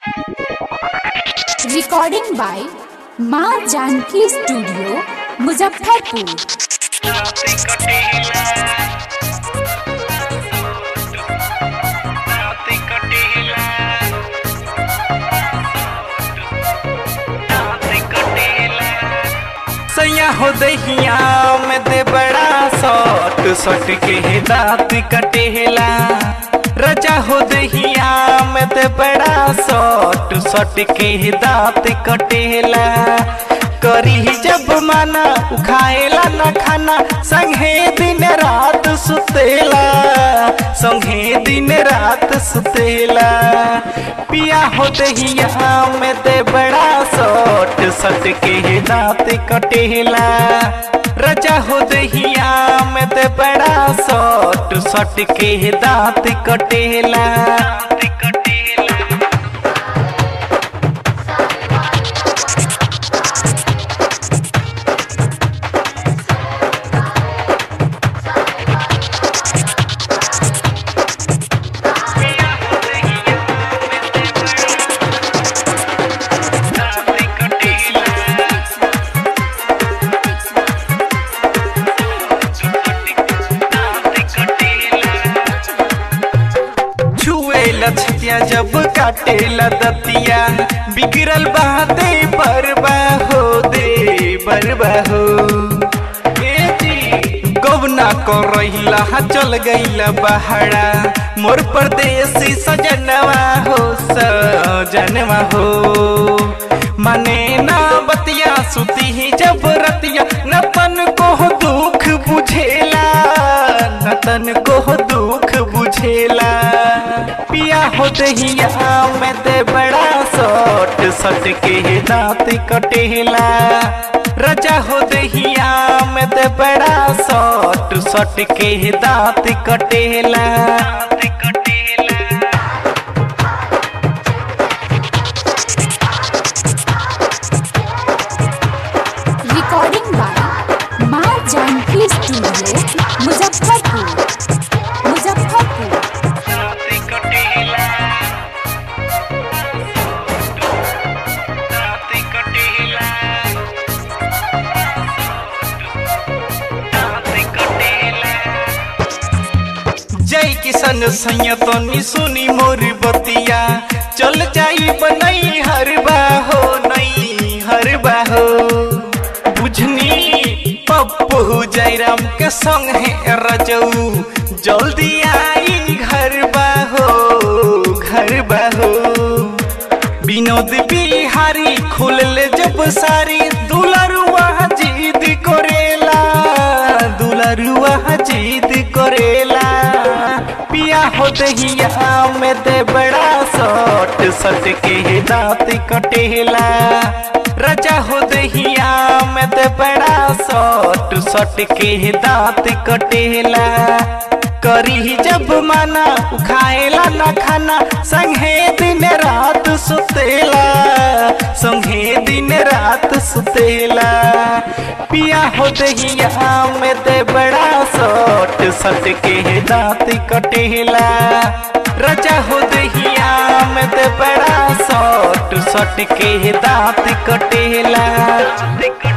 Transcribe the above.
recording by माँ Janaki studio Muzaffarpur सैया हो दहिया में दे बड़ा सट सट के दांत कटेला रजा हो दहिया में दे बड़ा सट सट के दांत कटेला करी जब माना उखाएला न खाना संगे दिन रात सुतेला संगे दिन रात सुतेला पिया हो दहिया में दे बड़ा सट सट के दांत कटेला रजा हो दहिया में दे बड़ा सट सट के दांत कटेला छुएला छतिया जब काटेला दतिया बिगड़ल बाते बरबा हो दे बरबा हो ए जी गवना कर रहिला चल गईला बहाड़ा मोर परदेसी सजनवा हो सजनवा हो मने ना बतिया सुती ही जब रतिया न तन को दुख बुझेला न तन को दुख बुझेला पिया हो दहिया में दे बड़ा सट सट के दांत कटेला रजा हो दहिया में दे बड़ा सट सट के दांत कटेला रिकॉर्डिंग बाय माँ जानकी स्टूडियो मुजफ्फरपुर मुजफ्फरपुर जय किशन सैया तनी सुनी मोर बतिया चल जाई बनई हरबा हो नई हरबा हो बुझनी पप्पू जयराम के संग है रजऊ जल्दी आई घर हो घर हो विनोद बिहारी खुलले जब सारी दुलरुआ जीद करेला दुलरुआ जीद करेला पिया हो दहिया में दे बड़ा सट सट के दांत कटेला रजा हो दहिया में दे बड़ा सट सट के दांत कटेला करी जब माना उखाएला न खाना संगे दिन रात सुतेला संगे दिन रात सुतेला पिया हो दहिया में दे बड़ा सट सट के दांत कटेला रजा हो दहिया में दे बड़ा सट सट के दांत कटेला